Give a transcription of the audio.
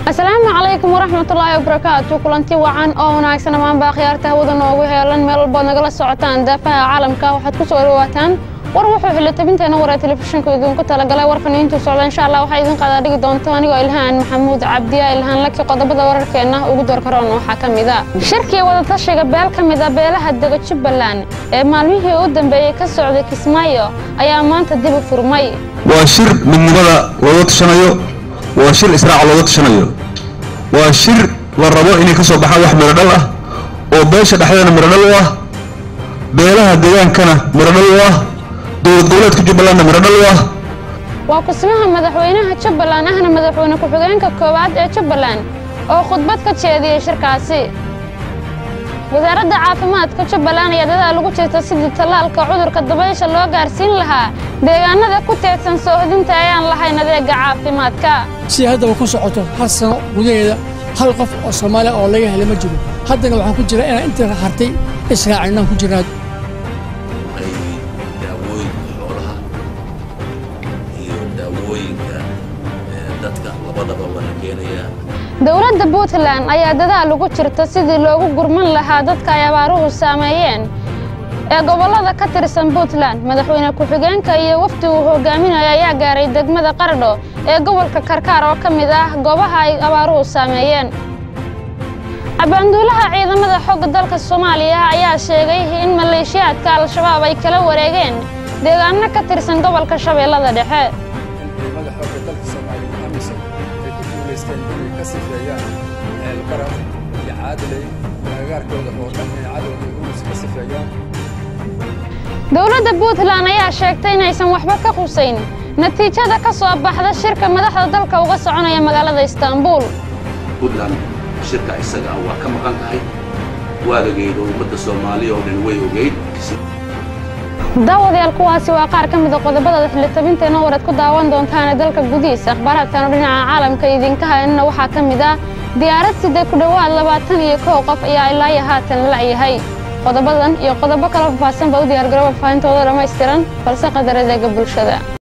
asalaamu calaykum waraxmatullaahi wabarakaatu kulanti wacan oo wanaagsan ammaanbaa khiyaarta hawada noogu heelan meel walbaad nagala socotaan daafaha caalamka waxaad ku soo dhawaataan war wuxuu xilli tabinteena waraa telefishinka idinku talagalay warkan intuu socda insha allah waxaa idin qadaa dhigi doonto anigoo ilhaan maxamuud cabdiya ilhaan laki qodobada wararkeenna ugu doorkaroon waxaa ka mid a shirkii wadatashiga beel ka mid a beelaha dega jubbaland ee maalmihii u dambeeyey ka socday kismaayo ayaa maanta dib u furmay waa shir midnimada looga tashanayo waa shir israaca looga tashanayo waa shir la rabo inay ka soo baxaan wax miradhal ah oo beesha dhexdeedana miradhal u ah beelaha degaankana miradhal u ah dowlad goboleedka jubbalandna miradhal u ah waa kusmaha madaxweynaha jubbaland ahna madaxweyne ku-xigeenka koowaad ee jubbaland oo khudbad ka jeediyey shirkaasi wasaaradda caafimaadka jubbaland ayaa dadaal ugu jirta sidii tallaalka cudurka dabaysha loo gaarsiin lahaa deegaanada ku teedsan soohodinta ayaan lahayn adeega caafimaadka si haddaba ku socoto hal sano gudaheeda hal qof oo soomaaliya oo laga helay ma jiro haddana waxaan ku jira inaan inta hartay israacinaan ku jirnaa ay daawooyinka xoolaha iyo daawooyinka ee, dadka labadaba waa la keenayaa dowladda puntland ayaa dadaal ugu jirta sidii loogu gurman lahaa dadka ay abaaruhu saameeyeen ee gobollada ka tirsan puntland madaxweyne ku-xigeenka iyo wafdi uu hogaaminaya ayaa gaaray degmada qardho ee gobolka karkaar oo ka mid ah goobaha ay abaaruhu saameeyeen abaanduulaha ciidamada xooga dalka soomaaliya ayaa sheegay in maleeshiyaadka al-shabaab ay kala wareegeen deegaano ka tirsan gobolka shabeellada dhexe ciidamada xoogga dalka soomaaliya amisom ay ku guulaysteen inay ka sifeeyaan ceelbaraf iyo caadiley agagaarkooda oo dhan inay cadowga urus ka sifeeyaan dowladda puntland ayaa sheegtay inaysan waxba ka qusayn natiijada ka soo baxda shirka madaxda dalka uga soconaya magaalada istaanbuul puntland shirka isaga ah waa ka maqan tahay waagageeda ummadda soomaaliya oo dhan way ogeyd daawadayaal kuwaasi waa qaar ka mid a qodobada xilli tabinteenna waraad ku daawan doontaane dalka gudihiisa akhbaaraadkan oo dhinaca caalamka idinka hayanna waxaa ka mid ah diyaarad sidee ku dhowaad labaatan iyo kow qof ayaa ilaa iyo haatan la'yahay qodobadan iyo qodobo kala faahfaahsan baa u diyaargarooba faahintooda dhammaystiran balse qadar adeega bulshada